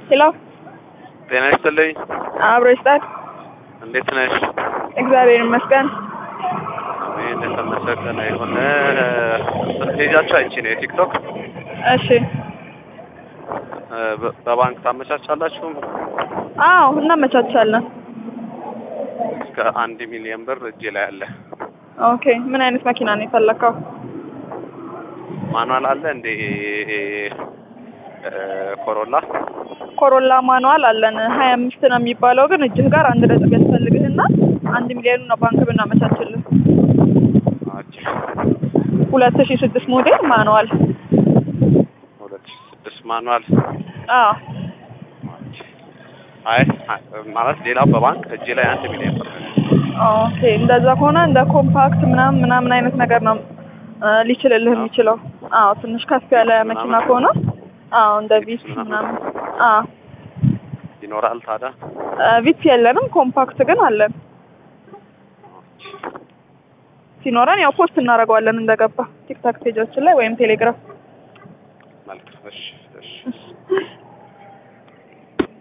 ሄሎ ጤና ይስጥልኝ። አብሮ ይስጣል። እንዴት ነሽ? እግዚአብሔር ይመስገን። አሜን። የተመሰገነ ይሁን። ፔጃችሁ አይቼ ነው የቲክቶክ እሺ። እ፣ በ- በባንክ ታመቻቻላችሁ? አዎ እናመቻቻለን። እስከ አንድ ሚሊዮን ብር እጄ ላይ አለ። ኦኬ። ምን አይነት መኪና ነው የፈለከው? ማኑዋል አለ እንዴ? እ፣ ኮሮላ ኮሮላ ማኑዋል አለን። ሀያ አምስት ነው የሚባለው ግን እጅህ ጋር አንድ ነጥብ ያስፈልግህና አንድ ሚሊዮኑ ነው ባንክ ብናመቻችልህ። አች ሁለት ሺ ስድስት ሞዴል ማኑዋል። ሁለት ሺህ ስድስት ማኑዋል አዎ አች አይ አ- ማለት ሌላው በባንክ እጄ ላይ አንድ ሚሊዮን ብር ነው። ኦኬ። እንደዛ ከሆነ እንደ ኮምፓክት ምናምን ምናምን አይነት ነገር ነው እ፣ ሊችልልህ የሚችለው። አዎ ትንሽ ከፍ ያለ መኪና ከሆነ አዎ እንደ ቪት ምናምን አዎ ይኖራል ታዲያ? ቪት የለንም፣ ኮምፓክት ግን አለን። ሲኖረን ያው ፖስት እናደርገዋለን እንደገባ ቲክታክ ፔጃችን ላይ ወይም ቴሌግራም። መልካም። እሺ፣ እሺ። እሺ